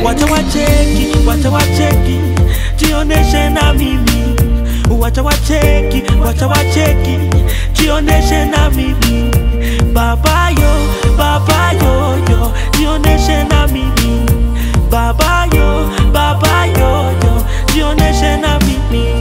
wacha wacheki, wacha wacheki, jioneshe na mimi. Wacha wacheki, wacha wacheki, jioneshe na mimi. Baba yo, baba yo yo, jioneshe na mimi. Baba yo, baba yo yo, jioneshe na mimi.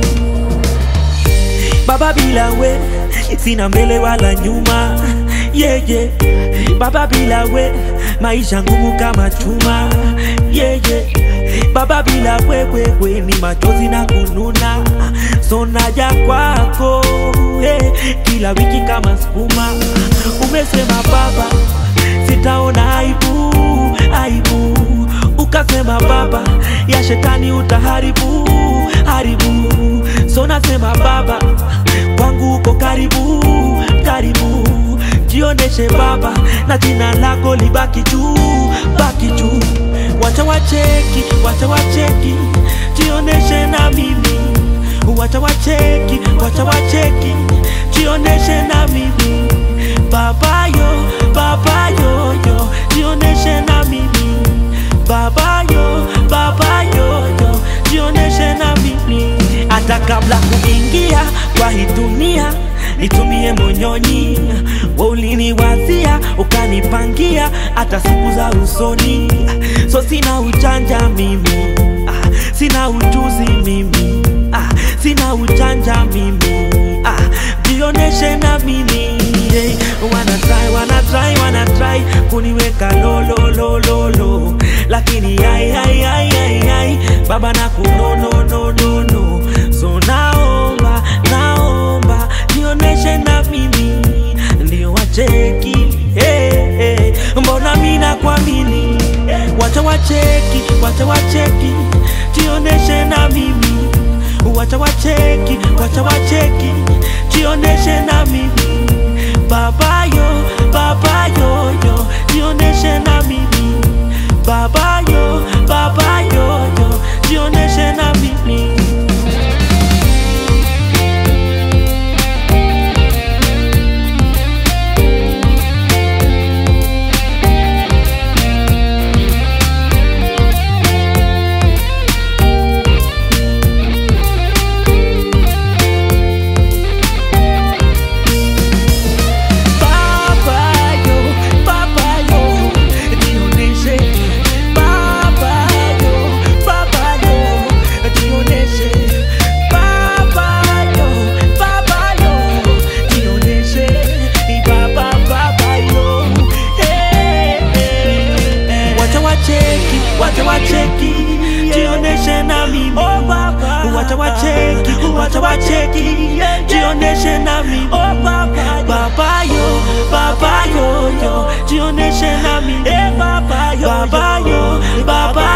Baba bila we sina mbele wala nyuma yeah, yeah. Baba bila we maisha ngumu kama chuma yeah, yeah. Baba bila wewe we, ni machozi na kununa, so naja kwako hey, kila wiki kama sukuma. Umesema baba sitaona aibu, aibu ukasema baba ya shetani utaharibu haribu, so nasema baba kwangu uko karibu karibu, jioneshe baba na jina lako libaki juu baki juu. Wacha wacheki, wacha wacheki, jioneshe na mimi. Wacha wacheki, wacha wacheki, jioneshe na mimi. Baba yo, baba yo yo, jioneshe na mimi. Baba yo, baba yo yo, jioneshe na mimi. Hata kabla kuingia kwa hii dunia nitumie monyonyi, wewe uliniwazia ukanipangia hata siku za usoni, so sina ujanja mimi ah, sina ujuzi mimi ah, sina ujanja mimi ah, jioneshe na mimi hey, wana try, wana try, wana try kuniweka lo lo lo lo lo, lakini ai ai ai ai ai baba na kuno no no no no, so naomba naomba jioneshe na mimi ndio wacheki hey, hey. Mbona mina kuamini wacha wacheki, wacha wacheki, jioneshe na mimi wacha wacheki, wacha wacheki, jioneshe na mimi baba yo, baba yo yo, jioneshe na mimi baba yo, baba yo yo, jioneshe na mimi Baba yo, baba yo, jioneshe. Baba yo, baba yo, jioneshe. Baba yo, baba yo, jioneshe. Baba, baba yo, hey, hey, hey. Wacha wacheki, wacha wacheki, jioneshe na mimi. Wacha wacheki, wacha wacheki, jioneshe na mimi. Baba yo, baba yo yo, jioneshe na mimi. Baba yo, baba